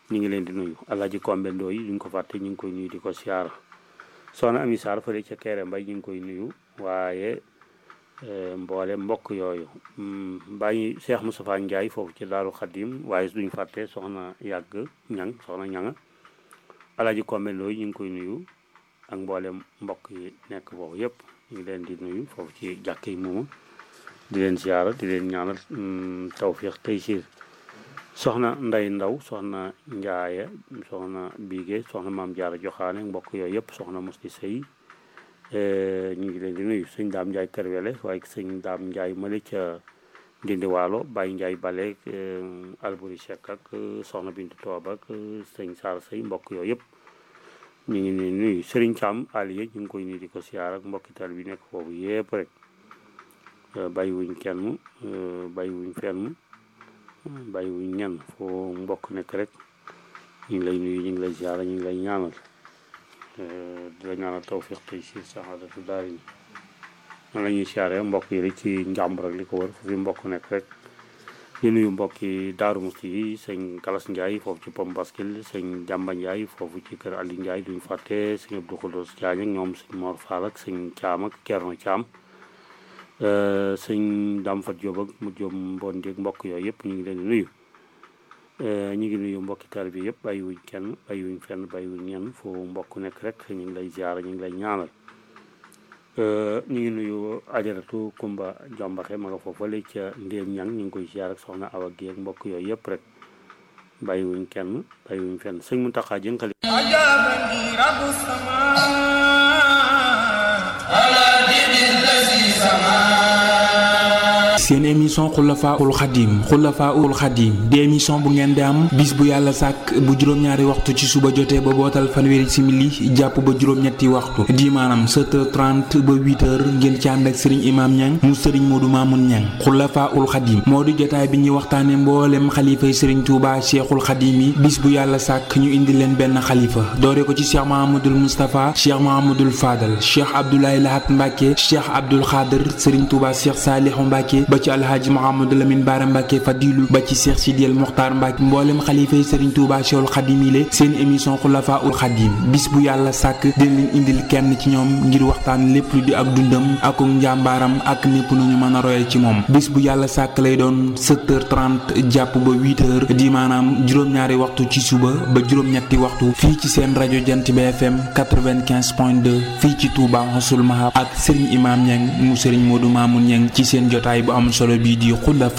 ñu ngi leen di nuyu alaaji kombe ndoo yi duñ ko fàtte ñu ngi koy nuyu di ko siyaara soxna ami Sarr fële ca Kéré Mbay ñu ngi koy nuyu waaye mboole mbokk yooyu bàyyi Cheikh Moustapha Ndiaye foofu ci Daaru Xadim waaye duñ fàtte soxna yàgg ñang soxna ñanga alaaji kombe ndoo yi ñu ngi koy nuyu ak mboole mbokk yi nekk foofu yëpp ñu ngi leen di nuyu foofu ci jàkk yi moomu di leen siyaara di leen ñaanal tawfiix tey siir soxna nday ndaw soxna njaaye soxna biige soxna maam jaara joxaane mbokk yooyu yëpp soxna musti sëy ñu ngi leen di nuyu sëñ daam njaay kër wele waaye sëñ daam njaay mali ca ndindi waalo bàyyi njaay bale alburi sekk ak soxna bintu toob ak sëñ saar sëy mbokk yooyu yëpp ñu ngi leen nuyu sëriñ Caam aliye ñu ngi koy nuyu di ko siyaar ak mbokki tal bi nekk foofu yëpp rek bàyyi wuñ kenn bàyyi wuñ fenn bàyyi wuñ ñenn foo mbokk nekk rek ñu ngi lay nuyu ñu ngi lay ziara ñu ngi lay ñaanal di la ñaanal tawfiq tey si saxaadatu daari ni man la ñuy siyaare mbokk yi rek ci njàmbur ak li ko wër fu fi mbokk nekk rek di nuyu mbokk yi Daaru Musti yi sëñ Galas Ndiaye foofu ci Pom Baskil sëñ Jàmba Ndiaye foofu ci kër Ali Ndiaye duñ fàtte sëñ Abdou Khoudous Diagne ak ñoom sëñ Mor Fall ak sëñ Caam ak Kerno Caam sëñ Dame Fat Diop ak mu Diop Mbon Dieg mbokk yooyu yëpp ñu ngi leen di nuyu ñu ngi nuyu mbokki taal bi yëpp bàyyiwuñ kenn bàyyiwuñ fenn bàyyiwuñ ñenn foo mbokk nekk rek ñu ngi lay ziara ñu ngi lay ñaanal ñu ngi nuyu ajaratu Kumba Jombaxe ma nga foofale ca Ndéem Ñang ñu ngi koy ziar ak soxna Awa Guèye ak mbokk yooyu yëpp rek bàyyiwuñ kenn bàyyiwuñ fenn sëñ Muntaxa jënkali seen émission xulafaul xadim xulafaul xadim di émission bu ngeen di am bis bu yàlla sàkk bu juróom-ñaari waxtu ci suba jotee ba bootal fanweeri simili jàpp ba juróom-ñetti waxtu di maanaam 7h30 ba 8h ngeen ci ànd ak sëriñ imaam ñang mu sëriñ moodu maamun ñang xulafaul xadim moo di jotaay bi ñuy waxtaane mboolem xalifay sëriñ tuuba cheikhul xadim yi bis bu yàlla sàkk ñu indi leen benn xalifa doore ko ci cheikh mahamadul moustapha cheikh mahamadul fadal cheikh abdoulaye lahat mbàkke cheikh abdul xaadir sëriñ tuuba cheikh saalihu mbàkke ba ci alhaaji Mouhamadou Lamine Bara Mbacke Fadilu ba ci Cheikh Sidiel Mokhtar Mbacke mboolem xalifa yi Serigne Touba Cheikhul Khadim yi seen émission Xulafa ul Khadim bis bu yàlla sàkk dina leen indil kenn ci ñoom ngir waxtaan lépp lu di ak dundam ak njàmbaaram ak népp nu ñu mën a royal ci moom bis bu yàlla sàkk lay doon 7h30 jàpp ba 8h di maanaam juróom-ñaari waxtu ci suba ba juróom-ñetti waxtu fii ci seen rajo Jant bi FM 95.2 fii ci Touba Xasul Mahab ak Serigne Imam Niang mu Serigne Modou Mamoun Niang ci seen jotaay bu am solo bii di xulafa